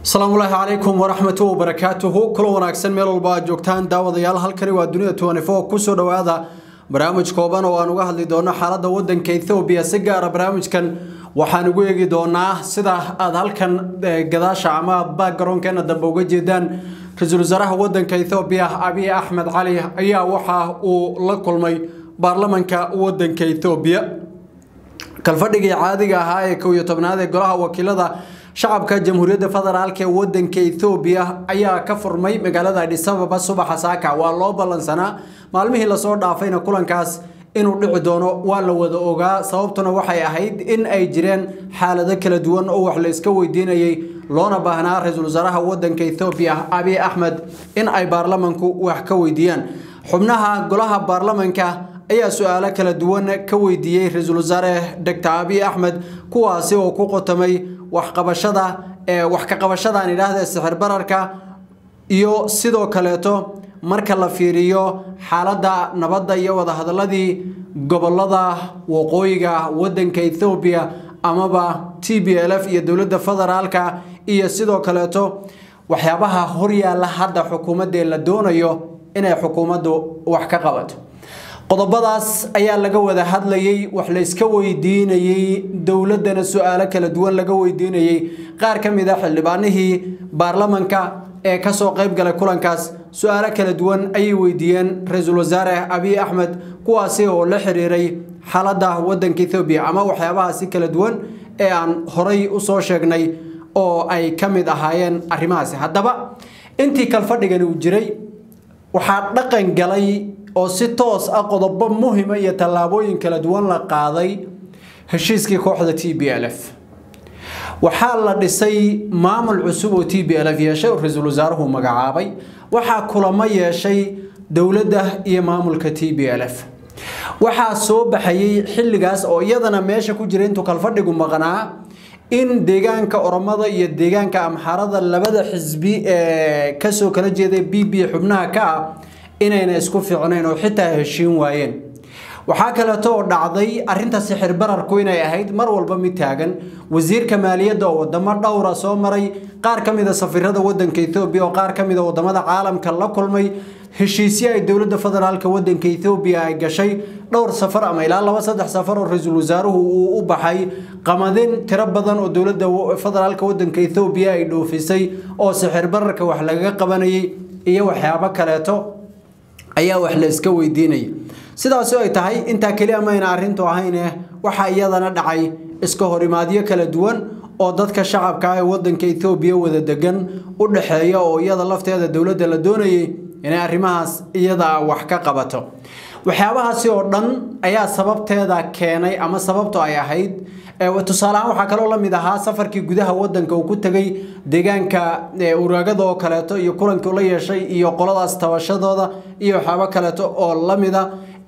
asalaamullaahi calaykum waraxmatu wabarakaatuhu kulan wanaagsan meel walba aad joogtaan daawadayaal halkani waa dunida kusoo dhowaada barnaamij kooban oo aan uga hadli doono xaalada wadanka ethoobiya si gaara barnaamijkan waxaan ugu eegi doonaa sida aad halkan gadaasha ama backgaroundkeena dambe uga jeedaan ra-iisul wasaaraha wadanka ethoobiya abiy axmed cali ayaa waxa uu la kulmay baarlamanka wadanka ethoobiya kalfadhigii caadiga ahaa ee kow iyo tobnaad ee golaha wakiilada shacabka jamhuuriyadda federaalk ee wadanka ethoobiya ayaa ka furmay magaalada adhisababa subaxa saaka waa loo ballansanaa maalmihii lasoo dhaafayna kulankaas inuu dhici doono waa la wada ogaa sababtuna waxay ahayd in ay jireen xaalado kala duwan oo wax la iska weydiinayay loona baahnaa ra-iisul wasaaraha wadanka ethoobiya abiy axmed in ay baarlamanku wax ka weydiiyaan xubnaha golaha baarlamanka ayaa su-aalo kala duwan ka weydiiyey ra-iisul wasaare doctor abiy axmed kuwaasi oo ku qotamay waxqabashada wax ka qabashadan idhaahda sixir bararka iyo sidoo kaleeto marka la fiiriyo xaaladda nabadda iyo wadahadaladii gobolada waqooyiga wadanka ethoobiya amaba t b l f iyo dowladda federaalka iyo sidoo kaleeto waxyaabaha horyaalla hadda xukuumaddee la doonayo inay xukuumaddu wax ka qabato qodobadaas ayaa laga wada hadlayay wax la iska weydiinayey dowladdana su-aalo kala duwan laga weydiinayey qaar ka mid a xildhibaanihii baarlamanka ee kasoo qayb galay kulankaas su-aalo kala duwan ayay weydiiyeen ra-iisul wasaare abiy axmed kuwaasi oo la xiriiray xaaladda wadanka ethoobiya ama waxyaabahaasi kala duwan ee aan horay usoo sheegnay oo ay ka mid ahaayeen arrimahaasi haddaba intii kalfadhigani uu jiray waxaa dhaqan galay oo si toos ah qodobo muhima iyo tallaabooyin kala duwan la qaaday heshiiskii kooxda t b l f waxaa la dhisay maamul cusub oo t b l f yeeshay oo ra-iisul wasaaruhu magacaabay waxaa kulamo yeeshay dowladda iyo maamulka t b l f waxaa soo baxayay xilligaas oo iyadana meesha ku jira intuu kalfadhigu maqnaa in deegaanka oromada iyo deegaanka amxarada labada xisbi ee kasoo kala jeeday b b xubnaha ka ah inayna isku fiicnayn oo xitaa heshiin waayeen waxaa kaleeto oo dhacday arinta sixir bararku inay ahayd mar walba mid taagan wasiirka maaliyadda oo wadamo dhowra soo maray qaar ka mid a safiirada wadanka ethoobiya oo qaar ka mid a wadamada caalamka la kulmay heshiisyo ay dowladda federaalka wadanka ethoobiya ay gashay dhowr safar ama ilaa laba saddex safar oo ra-iisul wasaaruhu uu u baxay qamadin tiro badan oo dowladda federaalka wadanka ethoobiya ay dhoofisay oo sixir bararka wax lagaga qabanayay iyo waxyaabo kaleeto ayaa wax la iska weydiinaya sidaasi ay tahay intaa keliya mayna arrintu ahayne waxaa iyadana dhacay iska horimaadyo kala duwan oo dadka shacabka ee wadanka ethoobiya wada degan u dhexeeya oo iyada lafteeda dowladda la doonayay inay arrimahaas iyada wax ka qabato waxyaabahaasi oo dhan ayaa sababteeda keenay ama sababto ay ahayd tusaaleahaan waxaa kaloo la mid ahaa safarkii gudaha wadanka uu ku tegay deegaanka uraagada oo kaleeto iyo kulankii la yeeshay iyo qoladaas tabashadooda iyo waxyaabo kaleeto oo lamida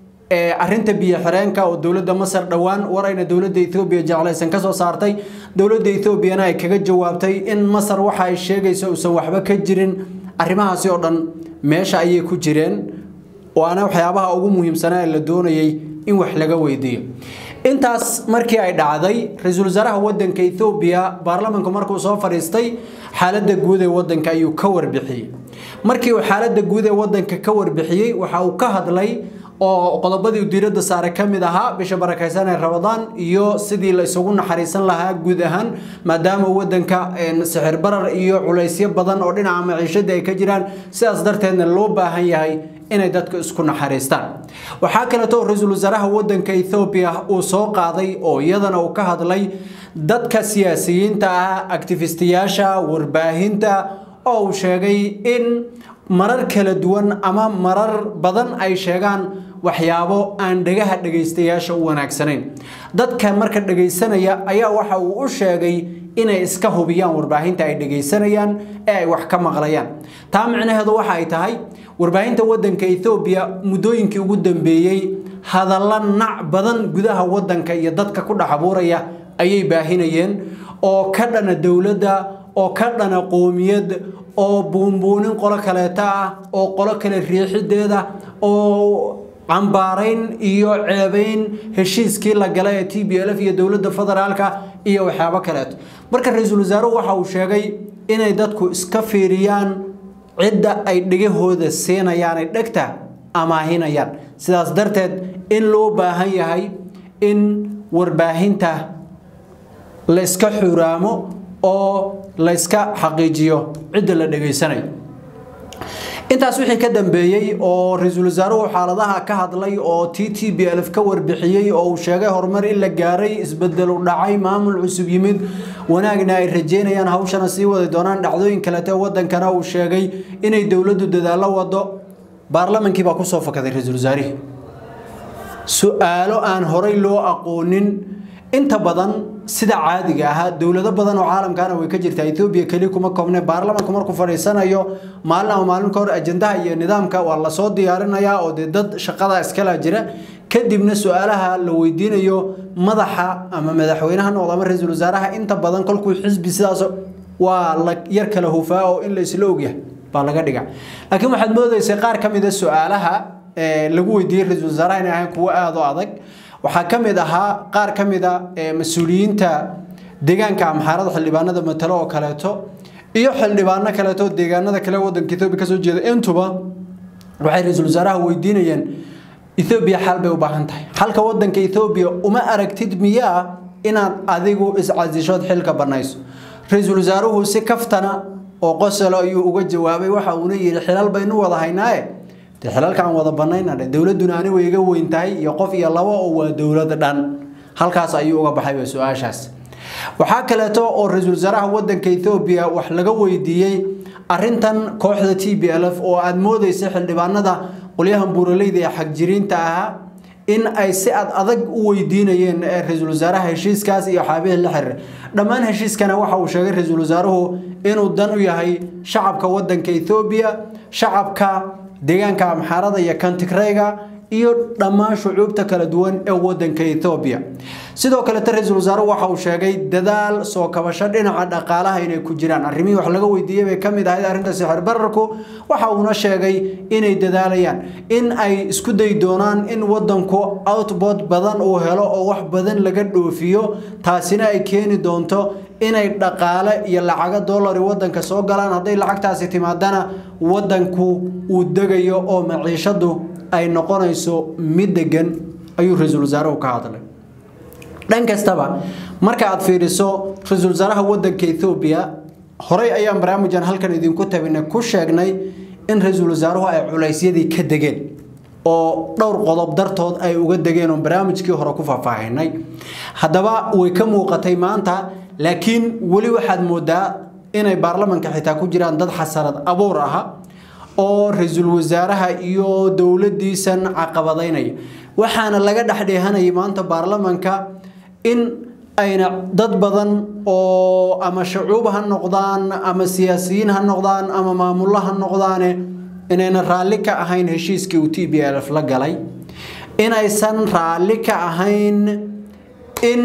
arinta biyo xireenka oo dowladda masar dhowaan war ayna dowladda ethoobiya jeclaysan kasoo saartay dowladda ethoobiana ay kaga jawaabtay in masar waxa ay sheegayso uusan waxba ka jirin arrimahaasi oo dhan meesha ayay ku jireen waana waxyaabaha ugu muhiimsanaa ee la doonayay in wax laga weydiiyo intaas markii ay dhacday ra-iisul wasaaraha wadanka ethoobiya baarlamanku markuu soo fadhiistay xaaladda guud ee wadanka ayuu ka warbixiyey markii uu xaaladda guud ee wadanka ka warbixiyey waxa uu ka hadlay oo qodobadii diiradda saare ka mid ahaa bisha barakaysan ee rabadaan iyo sidii la isugu naxariisan lahaa guud ahaan maadaama wadanka sixir barar iyo culaysyo badan oo dhinaca maciishada ay ka jiraan sidaas darteedna loo baahan yahay inay dadku isku naxariistaan waxaa kaleeto ra-iisul wasaaraha wadanka ethoobiya uu soo qaaday oo iyadana uu ka hadlay dadka siyaasiyiinta ah actifistiyaasha warbaahinta oo uu sheegay in marar kala duwan ama marar badan ay sheegaan waxyaabo aan dhagaha dhagaystayaasha u wanaagsanayn dadka marka dhagaysanaya ayaa waxa uu u sheegay inay iska hubiyaan warbaahinta ay dhagaysanayaan ee ay wax ka maqlayaan taa micnaheedu waxa ay tahay warbaahinta wadanka ethoobiya muddooyinkii ugu dambeeyey hadalla nac badan gudaha wadanka iyo dadka ku dhex abuuraya ayay baahinayeen oo ka dhana dowladda oo ka dhana qoomiyad oo buunbuunin qolo kaleeta ah oo qolo kale riixideeda oo cambaarayn iyo ceebayn heshiiskii la galay ee t b l f iyo dowladda federaalka iyo waxyaabo kaleeto marka ra-iisul wasaaruhu waxa uu sheegay inay dadku iska fiiriyaan cidda ay dhegahooda siinayaan ay dhegta amaahinayaan sidaas darteed in loo baahan yahay in warbaahinta la iska xuraamo oo la iska xaqiijiyo cidda la dhegaysanayo intaas wixii ka dambeeyey oo ra-iisul wasaaruhu xaaladaha ka hadlay oo t t b lf ka warbixiyey oo uu sheegay horumar in la gaaray isbedel u dhacay maamul cusub yimid wanaagna ay rajeynayaan hawshana sii wadi doonaan dhacdooyin kalete wadankana uu sheegay inay dowladdu dadaallo wado baarlamankii baa kusoo fakaday ra-iisul wasaarihii su-aalo aan horay loo aqoonin inta badan sida caadiga ahaa dowlado badan oo caalamkaana way ka jirtaa ethoobiya keli kuma koobne baarlamanku markuu fadhiisanayo maalin ama maalin ka hor ajandaha iyo nidaamka waa lasoo diyaarinayaa oo dee dad shaqada iskala jira kadibna su-aalaha la weydiinayo madaxa ama madaxweynaha noqdo ama ra-iisul wasaaraha inta badan kolkuu xisbi sidaas waa la yar kala hufaa oo in la isla ogyahay baa laga dhiga laakiin waxaad moodaysay qaar ka mid a su-aalaha lagu weydiiyey ra-iisul wasaaraha inay ahayn kuwo aada u adag waxaa ka mid ahaa qaar ka mid a mas-uuliyiinta deegaanka amxaarada xildhibaanada matalo oo kaleeto iyo xildhibaano kaleeto deegaanada kale wadanka etoobiya kasoo jeeda intuba waxay ra-iisul wasaaraha weydiinayeen ethoobiya xal bay u baahan tahay xalka wadanka ethoobiya uma aragtid miyaa inaad adigu iscasishood xilka banayso ra-iisul wasaaruhu si kaftana oo qosolo ayuu uga jawaabay waxa uuna yidhi xilal baynu wada haynaaye dee xilalka aan wada banayna dowladuna ani way iga weyn tahay iyo qof iyo labo oo waa dowlad dhan halkaas ayuu uga baxay su-aashaas waxaa kaleeto oo ra-iisul wasaaraha wadanka ethoobiya wax laga weydiiyey arintan kooxda t b l f oo aada moodeysay xildhibaanada qolyahan buuraleyda ee xagjiriinta ahaa in ay si ad adag u weydiinayeen ra-iisul wasaaraha heshiiskaas iyo xaabihii la xiriir dhammaan heshiiskana waxa uu sheegay ra-iisul wasaaruhu inuu dan u yahay shacabka wadanka ethoobiya shacabka deegaanka amxaarada iyo kantigreyga iyo dhammaan shucuubta kala duwan ee wadanka ethoobiya sidoo kalete ra-iisul wasaaruhu waxa uu sheegay dadaal soo kabasho dhinaca dhaqaalaha inay ku jiraan arrimihii wax laga weydiiyey bay ka mid ahayd arrinta sixir bararku waxa uuna sheegay inay dadaalayaan in ay isku dayi doonaan in wadanku outboard badan uu helo oo wax badan laga dhoofiyo taasina ay keeni doonto inay dhaqaale iyo lacago dollari wadanka soo galaan hadday lacagtaasi timaadana wadanku uu degayo oo maciishadu ay noqonayso mid degan ayuu ra-iisul wasaaruhu ka hadlay dhan kastaba marka aad fiiriso ra-iisul wasaaraha wadanka ethoobiya horey ayaan barnaamijkan halkan idinku tabinay ku sheegnay in ra-iisul wasaaruhu ay culaysyadii ka degeen oo dhowr qodob dartood ay uga degeen oo barnaamijkii hore ku faahfaahinay haddaba way ka muuqatay maanta laakiin weli waxaad moodaa inay baarlamanka xitaa ku jiraan dad xasarad abuur aha oo ra-iisul wasaaraha iyo dowladiisan caqabadaynaya waxaana laga dhexdheehanayay maanta baarlamanka in ayna dad badan oo ama shacuub ha noqdaan ama siyaasiyiin ha noqdaan ama maamullo ha noqdaane inayna raalli ka ahayn heshiiskii uu t b l f la galay inaysan raalli ka ahayn in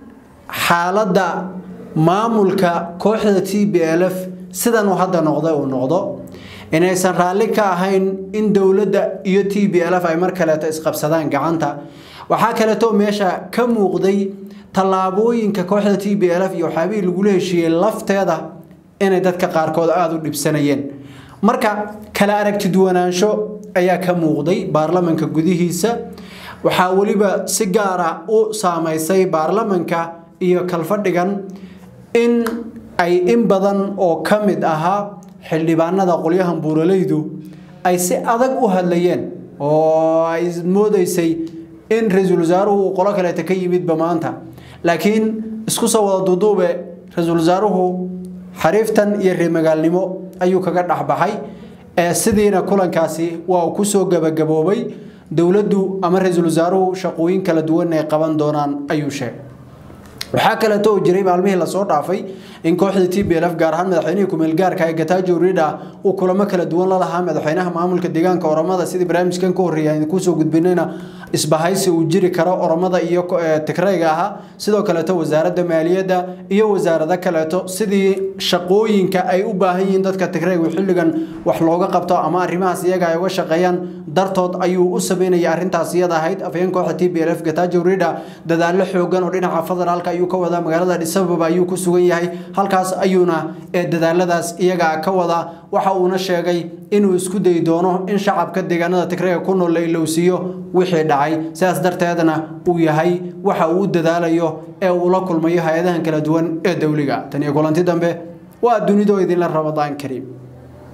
xaaladda maamulka kooxda t b l f sidan uu hadda noqday uu noqdo inaysan raalli ka ahayn in dowladda iyo t b l f ay mar kaleeto isqabsadaan gacanta waxaa kaleeto meesha ka muuqday tallaabooyinka kooxda t b l f iyo waxyaabihii lagula heshiiyey lafteeda inay dadka qaarkood aada u dhibsanayeen marka kala aragti duwanaansho ayaa ka muuqday baarlamanka gudihiisa waxaa weliba si gaara u saameysay baarlamanka iyo kalfadhigan in ay in badan oo ka mid ahaa xildhibaanada qolyahan buuralaydu ay si adag u hadlayeen oo ay moodeysay in ra-iisul wasaaruhu uu qolo kaleeta ka yimidba maanta laakiin isku soo wada duuduube ra-iisul wasaaruhu xariiftan iyo reemagaalnimo ayuu kaga dhexbaxay sidiina kulankaasi waa uu kusoo gabagaboobay dowladdu ama ra-iisul wasaaruhu shaqooyin kala duwan ay qaban doonaan ayuu sheegay waxaa kaleeto oo jiray maalmihii lasoo dhaafay in kooxda t b l f gaar ahaan madaxweynihii kumeelgaarka ee gatajo ridha uu kulamo kala duwan la lahaa madaxweynaha maamulka deegaanka oromada sidii barnaamijkan ka horreeya aan kusoo gudbinayna isbahaysi uu jiri karo oromada iyo tigrayga ahaa sidoo kaleeto wasaaradda maaliyadda iyo wasaarado kaleeto sidii shaqooyinka ay u baahan yihiin dadka tigraygu xilligan wax looga qabto ama arrimahaas iyaga ay uga shaqeeyaan dartood ayuu u sameynaya arrintaas iyada ahayd afhayeen kooxda t b l f gatajo ridha dadaallo xoogan oo dhinaca federaalka ayuu ayuu ka wadaa magaalada dhisababa ayuu ku sugan yahay halkaas ayuuna dadaaladaas iyaga ka wadaa waxa uuna sheegay inuu isku dayi doono in shacabka deegaanada tigreega ku nool la ilowsiiyo wixii dhacay sidaas darteedna uu yahay waxa uu u dadaalayo ee uu la kulmayo hay-adahan kala duwan ee dowliga tan iyo kulanti dambe waa dunidoo idinla rabadaan kariim